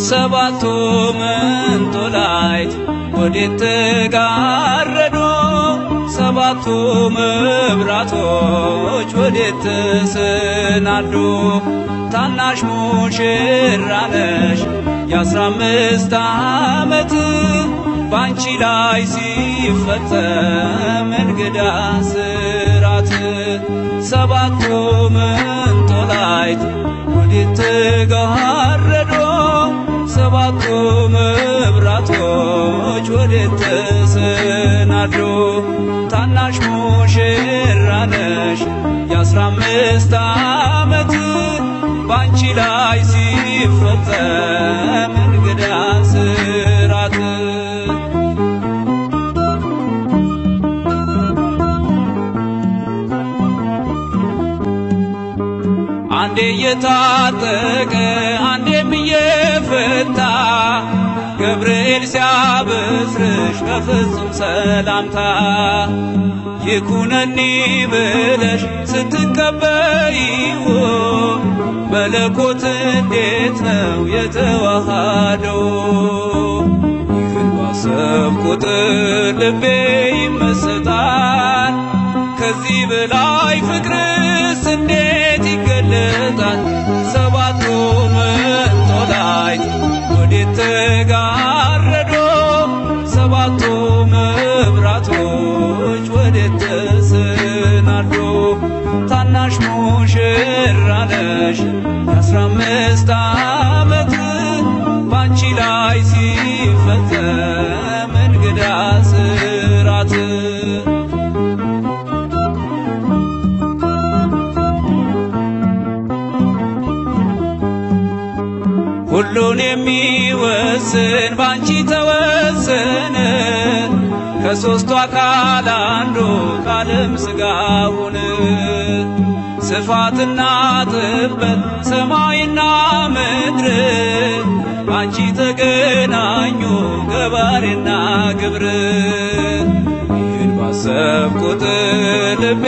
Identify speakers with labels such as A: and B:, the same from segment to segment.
A: ሰባቱ መንጦላይት ወዴት ተጋረዱ? ሰባቱ መብራቶች ወዴት ተሰናዱ? ታናሽ ሙሽራ ነሽ የአስራ አምስት ዓመት ባንቺ ላይ ሲፈጸም እንግዳ ስራት ሰባቱ መንጦላይት ወዴት ተጋረዱ? ሰባቱ መብራቶች ወዴት ተሰናዱ? ታናሽ ሙሽራ ነሽ የአስራ አምስት ዓመት ባንቺ ላይ ሲፈጸም እንግዳ ስራት አንዴ እየታጠቀ አንዴም እየፈታ ገብርኤል ሲያበስርሽ በፍጹም ሰላምታ ይኩነኒ ብለሽ ስትቀበይው መለኮት እንዴት ነው የተዋሃደው? ይህን ባሰብ ቁጥር ልቤ ይመሰጣል። ከዚህ በላይ ፍቅርስ እንዴት ይገለጣል? ሰባቱ መንጦላይት ወዴት ተጋረዶ? ሰባቱ መብራቶች ወዴት ተሰናዶ? ታናሽ ሙሽራ ነሽ የአስራ አምስት ዓመት ባንቺ ላይ ሲፈጸም እንግዳ ስራት ሁሉን የሚወስን ባንቺ ተወሰነ። ከሦስቱ አካል አንዱ ቃልም ሥጋ ሆነ። ስፋትና ጥበት ሰማይና ምድር ባንቺ ተገናኙ ገባሬና ግብር። ይህን ባሰብ ቁጥር ልቤ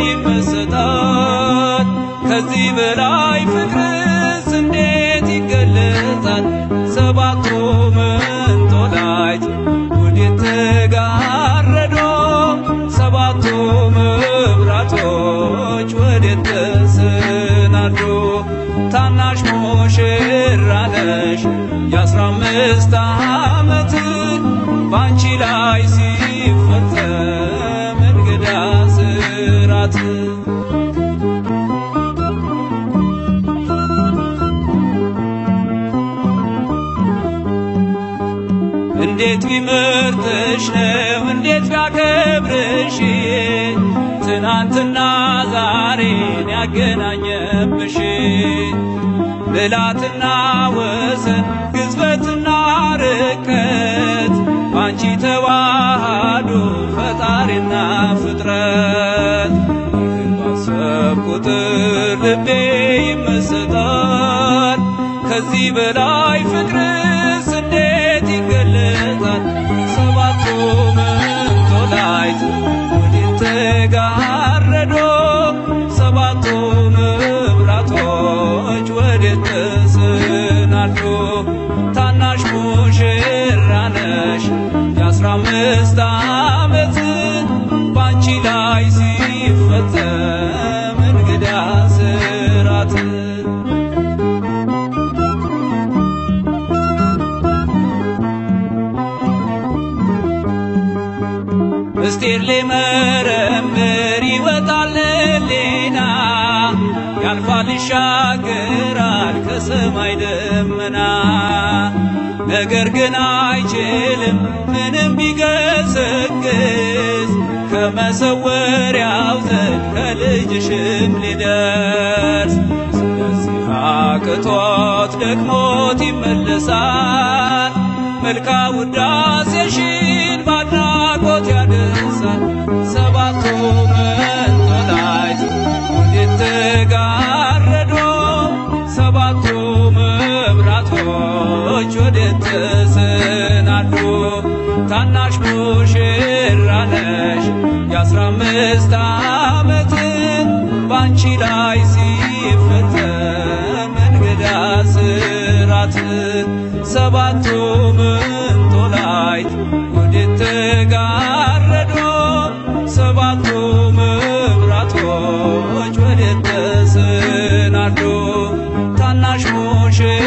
A: ይመሰጣል። ከዚህ በላይ ፍቅርስ እንዴት ይገለጣል? ሰባቱ መንጦላይት ወዴት ተጋረዶ? ሰባቱ መብራቶች ወዴት ተሰናዱ? ታናሽ ሙሽራ ነሽ የአስራ አምስት ዓመት ባንቺ ላይ ሲፈጸም እንግዳ ስራት እንዴት ቢመርጥሽ ነው እንዴት ቢያከብርሽ ትናንትና ዛሬን ያገናኘብሽ ምልአትና ወሰን ግዝበትና ርቀት ባንቺ ተዋሃዱ ፈጣሪና ፍጥረት ይህን ባሰብ ቁጥር ልቤ ይመሰጣል። ከዚህ በላይ ፍቅርስ እንዴት ይገለጣል? ሰባቱ መንጦላይት ወዴት ተጋረዶ? ሰባቱ መብራቶች ወዴት ተሰናዱ? ታናሽ ሙሽራ ነሽ የአስራ አምስት ዓመት ባንቺ ላይ ሲፈጸም እንግዳ ስራት ምስጢር ሊመረምር ይወጣል ሌና ያልፋል ይሻገራል ከሰማይ ደመና ነገር ግን አይችልም ምንም ቢገሰግስ ከመሰወሪያው ዘንድ ከልጅሽም ሊደርስ ስለዚህ አቅቶት ደክሞት ይመለሳል መልካ ውዳሴሽን ባድናቆት ያደርሳል ሰባቱ መንጦላይት ወዴት ተጋረዶ ሰባቱ መብራቶች ወዴት ተሰናዱ ታናሽ ሙሽራ ነሽ የአስራ አምስት ዓመት ባንቺ ላይ ሲፈጸም እንግዳ ስራት ሰባቱ ምንጦላይት ወዴት ተጋረዶ ሰባቱ መብራቶች ወዴት ተሰናዶ ታናሽ ሙሽራ